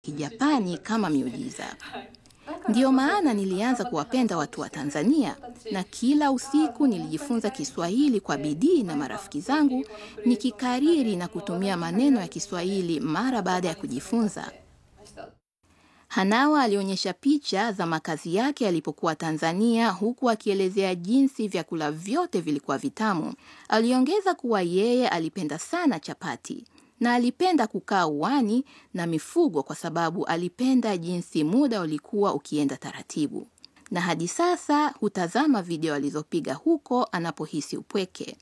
Kijapani kama miujiza. Ndiyo maana nilianza kuwapenda watu wa Tanzania na kila usiku nilijifunza Kiswahili kwa bidii na marafiki zangu, nikikariri na kutumia maneno ya Kiswahili mara baada ya kujifunza. Hanawa alionyesha picha za makazi yake alipokuwa Tanzania huku akielezea jinsi vyakula vyote vilikuwa vitamu. Aliongeza kuwa yeye alipenda sana chapati na alipenda kukaa uwani na mifugo kwa sababu alipenda jinsi muda ulikuwa ukienda taratibu. Na hadi sasa hutazama video alizopiga huko anapohisi upweke.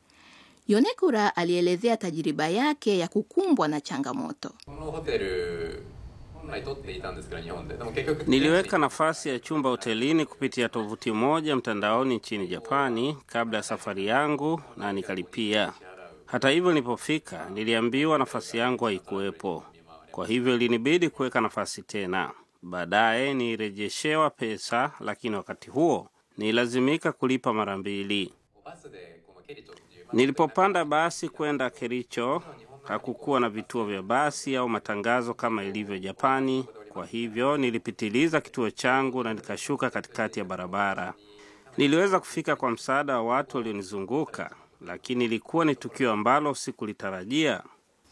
Yonekura alielezea tajiriba yake ya kukumbwa na changamoto. このホテル本来取っていたんですけど日本ででも結局 Niliweka nafasi ya chumba hotelini kupitia tovuti moja mtandaoni nchini Japani kabla ya safari yangu na nikalipia. Hata hivyo, nilipofika niliambiwa nafasi yangu haikuwepo, kwa hivyo ilinibidi kuweka nafasi tena. Baadaye nirejeshewa pesa, lakini wakati huo nililazimika kulipa mara mbili. バスでこのケリトっていう Nilipopanda basi kwenda Kericho, hakukuwa na vituo vya basi au matangazo kama ilivyo Japani. Kwa hivyo nilipitiliza kituo changu na nikashuka katikati ya barabara. Niliweza kufika kwa msaada wa watu walionizunguka, lakini ilikuwa ni tukio ambalo sikulitarajia.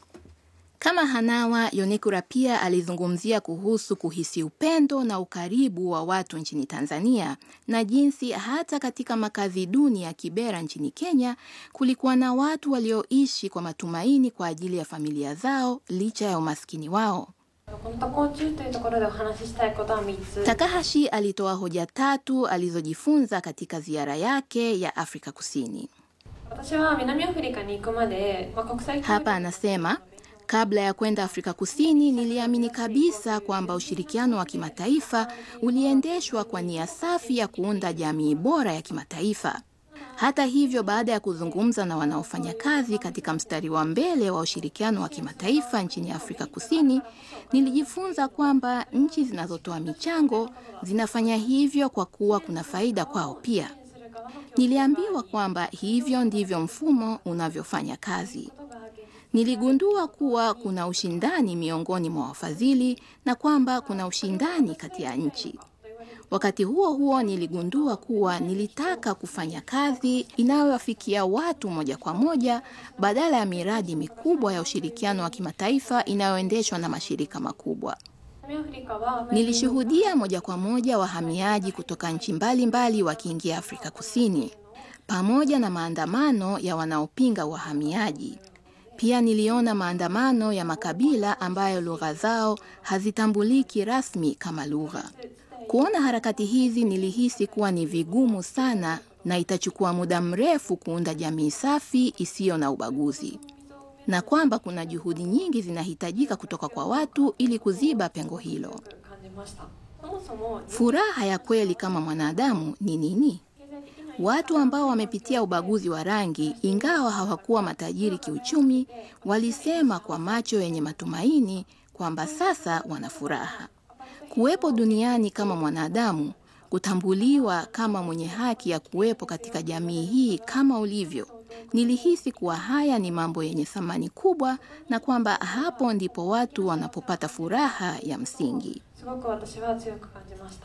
Kama Hanawa, Yonekura pia alizungumzia kuhusu kuhisi upendo na ukaribu wa watu nchini Tanzania na jinsi hata katika makazi duni ya Kibera nchini Kenya kulikuwa na watu walioishi kwa matumaini kwa ajili ya familia zao licha ya umaskini wao. この渡航中というところでお話ししたいことは3つ Takahashi alitoa hoja tatu alizojifunza katika ziara yake ya Afrika Kusini. 私は南アフリカに行くまで、まあ、国際協力 Hapa anasema kabla ya kwenda Afrika Kusini niliamini kabisa kwamba ushirikiano wa kimataifa uliendeshwa kwa nia safi ya kuunda jamii bora ya kimataifa. Hata hivyo, baada ya kuzungumza na wanaofanya kazi katika mstari wa mbele wa ushirikiano wa kimataifa nchini Afrika Kusini, nilijifunza kwamba nchi zinazotoa michango zinafanya hivyo kwa kuwa kuna faida kwao pia. Niliambiwa kwamba hivyo ndivyo mfumo unavyofanya kazi. Niligundua kuwa kuna ushindani miongoni mwa wafadhili na kwamba kuna ushindani kati ya nchi. Wakati huo huo, niligundua kuwa nilitaka kufanya kazi inayowafikia watu moja kwa moja badala ya miradi mikubwa ya ushirikiano wa kimataifa inayoendeshwa na mashirika makubwa. 南アフリカは Nilishuhudia moja kwa moja wahamiaji kutoka nchi mbalimbali wakiingia Afrika Kusini pamoja na maandamano ya wanaopinga wahamiaji. Pia niliona maandamano ya makabila ambayo lugha zao hazitambuliki rasmi kama lugha. Kuona harakati hizi nilihisi kuwa ni vigumu sana na itachukua muda mrefu kuunda jamii safi isiyo na ubaguzi na kwamba kuna juhudi nyingi zinahitajika kutoka kwa watu ili kuziba pengo hilo. 感じましたそもそも Furaha ya kweli kama mwanadamu ni nini? 経済的な Watu ambao wamepitia ubaguzi wa rangi, ingawa hawakuwa matajiri kiuchumi, walisema kwa macho yenye matumaini kwamba sasa wana furaha. Kuwepo duniani kama mwanadamu, kutambuliwa kama mwenye haki ya kuwepo katika jamii hii kama ulivyo. Nilihisi kuwa haya ni mambo yenye thamani kubwa na kwamba hapo ndipo watu wanapopata furaha ya msingi. すごく私は強く感じました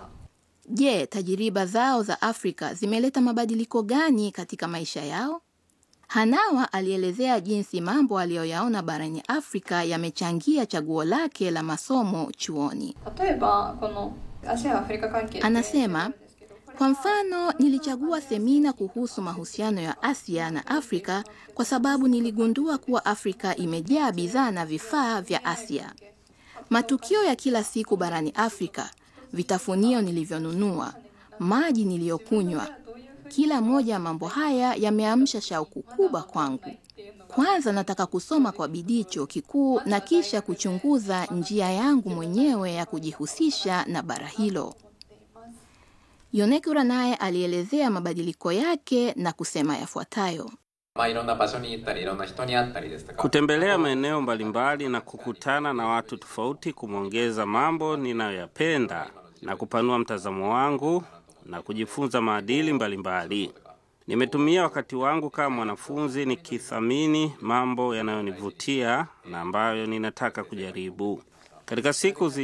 Je, tajiriba zao za Afrika zimeleta mabadiliko gani katika maisha yao? Hanawa alielezea jinsi mambo aliyoyaona barani Afrika yamechangia chaguo lake la masomo chuoni. 例えばこのアジア・アフリカ関係って Anasema, kwa mfano, nilichagua semina kuhusu mahusiano ya Asia na Afrika kwa sababu niligundua kuwa Afrika imejaa bidhaa na vifaa vya Asia. Matukio ya kila siku barani Afrika, vitafunio nilivyonunua, maji niliyokunywa, kila moja ya mambo haya yameamsha shauku kubwa kwangu. Kwanza nataka kusoma kwa bidii chuo kikuu na kisha kuchunguza njia yangu mwenyewe ya kujihusisha na bara hilo. Yonekura naye alielezea mabadiliko yake na kusema yafuatayo. まあいろんな場所に行ったりいろんな人に会ったりですとか Kutembelea maeneo mbalimbali na kukutana na watu tofauti kumeongeza mambo ninayoyapenda na kupanua mtazamo wangu na kujifunza maadili mbalimbali. Nimetumia wakati wangu kama mwanafunzi nikithamini mambo yanayonivutia na ambayo ninataka kujaribu. Katika siku zi